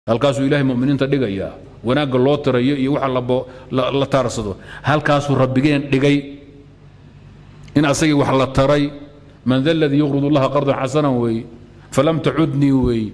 halkaasuu ilaahay muminiinta dhigayaa wanaagga loo tirayo iyo waxa la taarsado halkaasuu rabbigeen dhigay in asagii wax la taray man da ladii yuqrid اllaha qardan xasanan weeye falam tacudnii weeye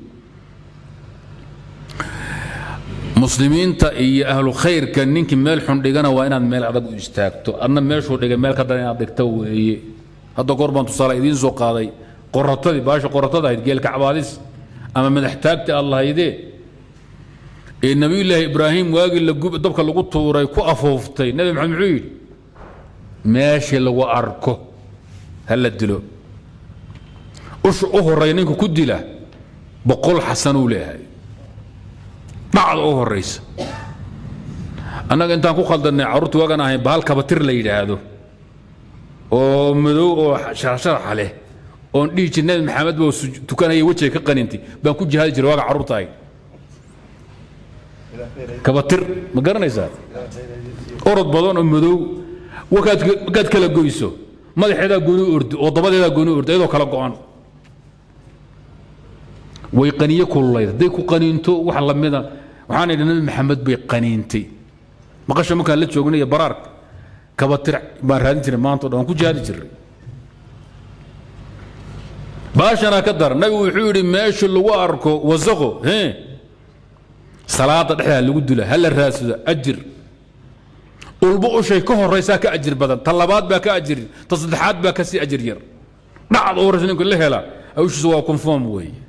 muslimiinta iyo ahlu khayrka ninkii meel xun dhigana waa inaad meel adag u istaagto adna meeshuu dhigay meel ka daran inaad dhigto weeye hadda goor baan tusaale idiin soo qaaday qoratadii baasha qoratada ahayd geelka cabaadis ama madaxtaagti aad lahaydee ee nebiyullaahi ibraahim waagii dabka lagu tuuray ku afooftay nebi maxamed muxuu yidhi meeshii lagu arko ha la dilo usha u horreeya ninka ku dila boqol xasanuu leeyahay dhacda u horraysa annaga intaan ku khaldannay carruurta waagan ahayn bahal kabatir la yidhaahdo oo madow oo sharaxsharaxa leh oon dhihi jir nebi maxamed boo tukanaya wejiga ka qanintay baan ku jihaadi jiray waaga carruurta ahayd kabatir ma garanaysaa orod badan oo madow markaad kala goyso madaxeedaa gooni ordi oo dabadeedaa gooni ordi iyadoo kala go'an way qaniye kululayd hadday ku qaniinto wax lamida waxaan idhi nabi maxamed bay qaniintay maqasha markaan la joognay iyo baraarka kabatir baan raadin jiray maanta o dhan waan ku jihaadi jiray baashanaa ka dar nabigu wuxuu yidhi meesha lagu arko wasaqo hee salaada dhexdaa lagu dula ha la raadsado ajir ulbo ushay ka horaysaa ka ajir badan ta labaad baa ka ajir ta saddexaad baa ka sii ajir yar dhacad u horaysa ninku la hela hawshiisa waa conform weeye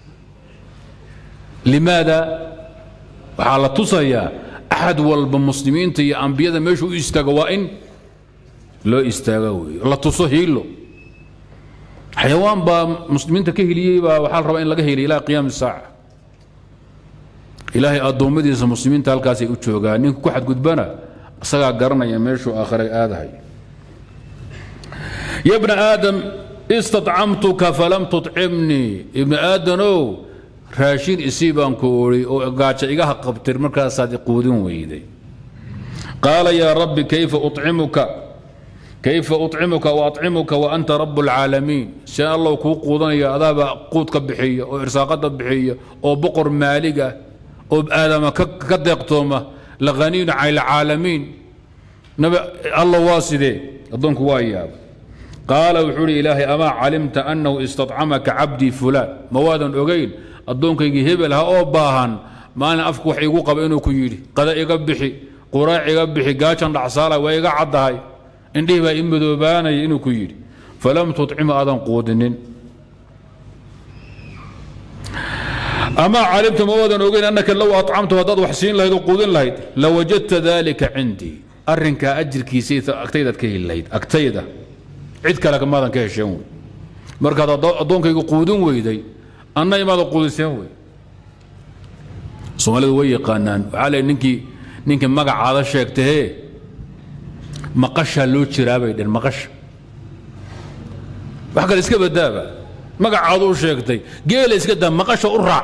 limaada waxaa la tusayaa axad walba muslimiinta iyo ambiyada meeshu u istaago waa in loo istaaga weeye la tuso hiilo xayawaan baa muslimiinta ka heliyey baa waxaa la rabaa in laga heliya ilaa qiyaami saaca ilaahay addoommadiisa muslimiinta halkaasay u joogaan ninka ku xadgudbana isagaa garanaya meeshuu aakhare aadahay ya bna aadam istacamtuka falam tucimnii ibni aadanow raashin isii baan ku odhi oo gaaja igaha qabtir markaasaad iquudin weyday qaala yaa rabbi kayfa ucimuka kayfa ucimuka waacmuka wa anta rabu اlcaalamiin see allow kuu quudanaya adaaba quudka bixiya oo irsaaqada bixiya oo boqor maalig ah oo aadama ka deeqtooma lahaniyun cala alcaalamiin alla waa sidee addoonku waa yaaba qaala wuxuu uhi ilaahay amaa calimta annahu istacamaka cabdii fulaan ma waadan ogayn addoonkaygii hebel ha oo baahan maalin afku wax iigu qaba inuu ku yidhi qada iga bixi quraac iga bixi gaajan dhacsaala waa iga caddahay indhihii baa i madoobaanaya inuu ku yidhi falam tucimu aadan quudinin amaa calimta ma waadan ogeyn annaka low acamtu haddaad wax siin lahayd oo quudin lahayd lawajadta dalika cindii arrinkaa ajirkiisa agtaydaad ka heli lahayd agtayda cid kale maadan ka hesheen wey markaad addoonkayga quudin weyday anna imaada quudiseen wey soomaalidu way yaqaanaan waxaa le ninkii ninkii magacaada sheegtahee maqashaa loo jiraabay dhen maqasha wax kale iska badaaba magacaadu u sheegtay geela iska daa maqasha u raac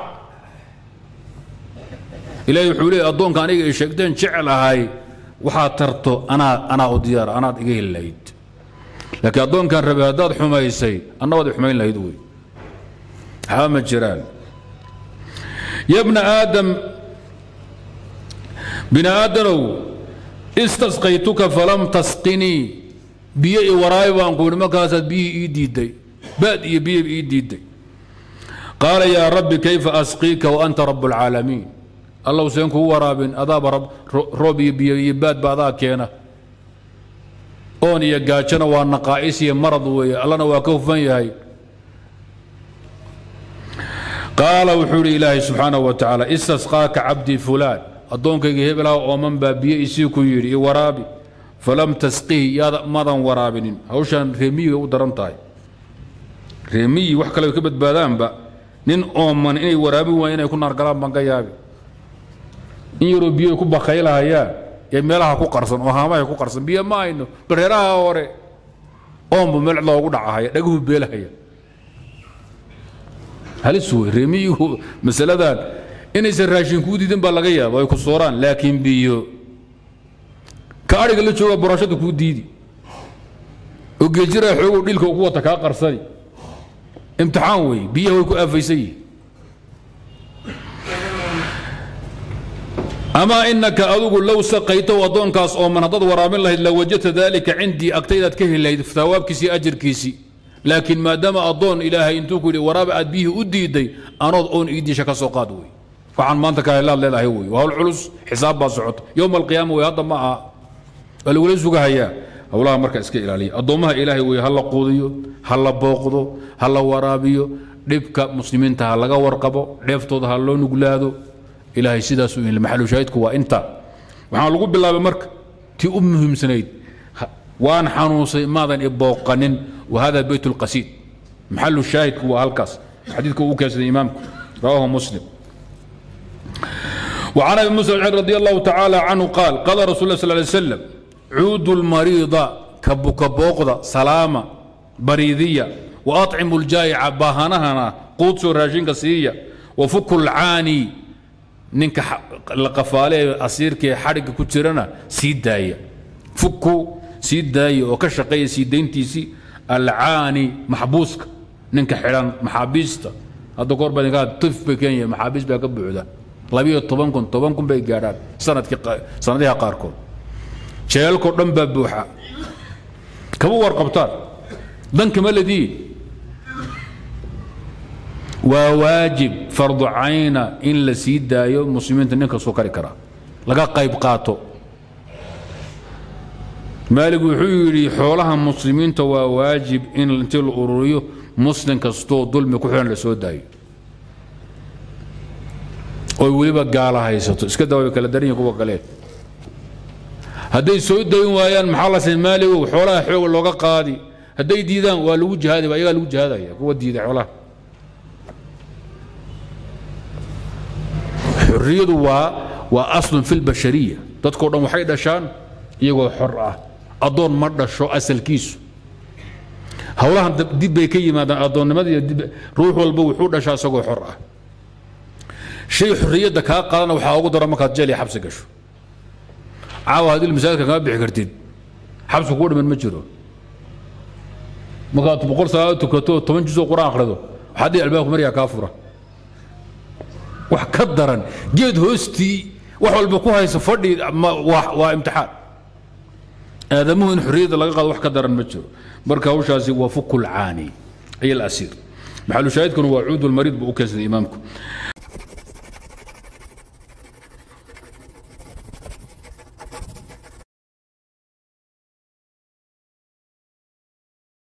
ilaahay wuxuu leeyay addoonka aniga ay sheegteen jecel ahay waxaad tarto anaa anaa u diyaara anaad iga heli lahayd laakiin addoonkan rabay haddaad xumaysay anna waad xumayn lahayd wey waxba ma jiraan ya bna aadam bini aadanow istasqaytuka falam tasqinii biyo i waraabi baan ku ihi markaasaad biyihii ii diidday baad iyo biyo ii diidday qaala yaa rabbi kayfa asqiika wa anta rabb اlcaalamiin allow seen kugu waraabin adaaba roob iyo biyo iyo baadba adaa keena oon iyo gaajona waa naqaa'is iyo marad weeye allana waa ka hufan yahay qaala wuxuu idhi ilaahay subxaanaه wa tacaala istasqaaka cabdii fulaan addoonkayga hebelaha ooman baa biyo isii ku yidhi i waraabi falam tasqihi yaada madan waraabinin hawshaan reemiyiga u daran tahay reemiyi wax kale ka badbaadaanba nin ooman inay waraabin waayeen inay ku naargalaan baan ka yaabi in yaroo biyo ku bakaylahayaan ee meelaha ku qarsan oo haamaha ku qarsan biyo ma hayno bareeraha hore oonbu meel loogu dhacahaya dhaguhu beelahaya halis wey reemiyigu masaladan inaysan raashin kuu diidin baa laga yaaba ay ku sooraan laakiin biyo ka adhiga la jooga borashada kuu diidi oo geejiraa xoogow dhilka ugu wata kaa qarsani imtixaan wey biyaha way ku aafaysan yihin amaa inaka adugu low saqaytow addoonkaas ooman haddaad waraabin lahayd la wajadta daalika cindii agtaydaad ka heli lahayd thawaabkiisii ajirkiisii laakiin maadaama addoon ilaahay intuu ku yidhi waraaba aad biyihii u diiday anood oon iidiisha ka soo qaad wey waxaan maanta ka helaad leedahay wey waa hawl culus xisaab baa socota yowma alqiyaama wey hadda ma aha waa lagula sugahayaa howlaha marka iska ilaaliya addoommaha ilaahay wey ha la quudiyo ha la booqdo ha la waraabiyo dhibka muslimiinta ha laga warqabo dheeftooda ha loo nuglaado ilaahay sidaasuu yidhi maxalushaahidku waa inta waxaan lagu bilaabay marka tii u muhiimsanayd waan xanuunsay maadan ibooqanin wahada beyt lqasiid maxalu shaahidku waa halkaas xadiidka uu keensaday imaamku rawahu muslim وعن ابي موسى رضي الله تعالى عنه قال قال رسول الله صلى الله عليه وسلم عود المريض كبوكبوقدا سلامة بريدية وأطعم الجائع باهنهنا قوت راشين سيئة وفك العاني ninka la qafaale asiirkee xadhigga ku jirana sii daaya fuku sii daaya oo ka shaqeeya sii dayntiisii alcaani maxbuuska ninka xidhan maxaabiista hadda goor baa idinkaa tif bay kenya maxaabiis baa ka buuxda labiyo toban kun toban kun bay gaadhaan sanadkii sanadiha qaarkood jeelkoo dhan baa buuxa kama warqabtaan dan kama lediin waa waajib fardu cayna in la sii daayo muslimiinta nin kastoo kari karaa laga qayb qaato maalig wuxuu yidhi xoolaha muslimiinta waa waajib in intii la ururiyo muslim kastoo dulmi ku xidhan la soo daayo oy weliba gaala haysato iska daa way kala daran yihin kuwa kale hadday soo dayn waayaan maxaa la say maaligow xoolaha xooga looga qaadi hadday diidaan waa lagu jihaadaya ayagaa lagu jihaadaya kuwa diiday xoolaha xurriyadu waa waa aslun fi lbashariya dadkao dhan waxay dhashaan iyagoo xor ah addoon ma dhasho asalkiisu howlahan dib bay ka yimaadaan addoonnimada iyo dib ruux walba wuxuu dhashaa isagoo xor ah shay xorriyadda kaa qaadana waxaa ugu dara markaad jeel iyo xabsi gasho caawa haddii masaajidka kama bixi kartid xabsi kugu dhiman ma jiro markaad boqol salaado tukato toban juzoo quraan akhrido waxaa dhihi albaabka maryaa kaa fura wax ka daran geed hoostii wax walba ku haysa fadhi waa imtixaan aadamuhu in xorriyadda laga qaado wax ka daran ma jiro marka hawshaasi waa fuku lcaani ay alasiir maxalu shaahidkuna waa cuudu lmariid buu u keensaday imaamku